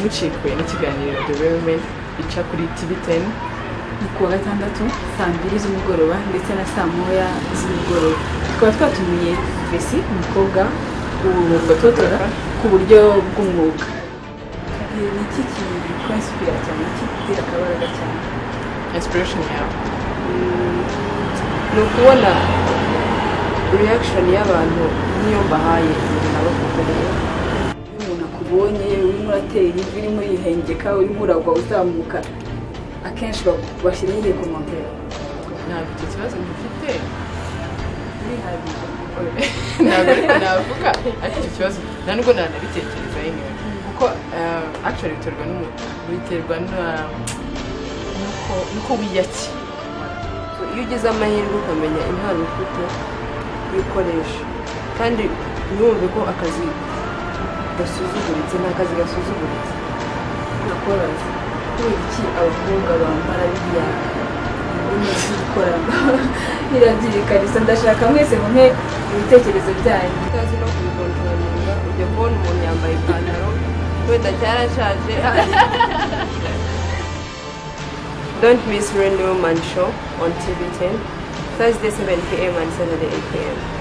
mucikuye n'ikiganiro the real Race ica kuri tivi teni ni kuwa gatandatu saa mbiri z'umugoroba ndetse na saa moya z'umugoroba tukaba twatumiye vesi umukobwa ufotora ku buryo bw'umwuga ni iki kikonsipira cyane iki gitera akabaraga cyane inspiration yawe ni ukubona reaction y'abantu n'iyo mbahaye ibintu nabakukoreye iyo umuntu akubonye urimo uratera ivi urimo urihengeka urimo uragwa uzamuka akenshi bashyiraho igihe komotera ntabwo icyo kibazo ngifite urihagije ntabwo ariko navuga ariko icyo kibazo nta nubwo nanabitekereza yemewe kuko eh, actually biterwa n'umuntu biterwa na- n'uko- n'uko wiyakira iyo ugize amahirwe ukamenya impano ufite uyikoresha kandi ntiwumve ko akazi gasuzuguritse ni akazi gasuzuguritse nakoraza kubera iki abakobwa bambara biriya umuzikora irabyirekaniza ndashaka mwese mumpe ibitekerezo byanyu utazi no kubikontrolinga ujya kubona umuntu yambaye ipantaro wenda cyarashaje Don't miss Real Woman Show on TV 10, Thursday 7 p.m. and Saturday 8 p.m.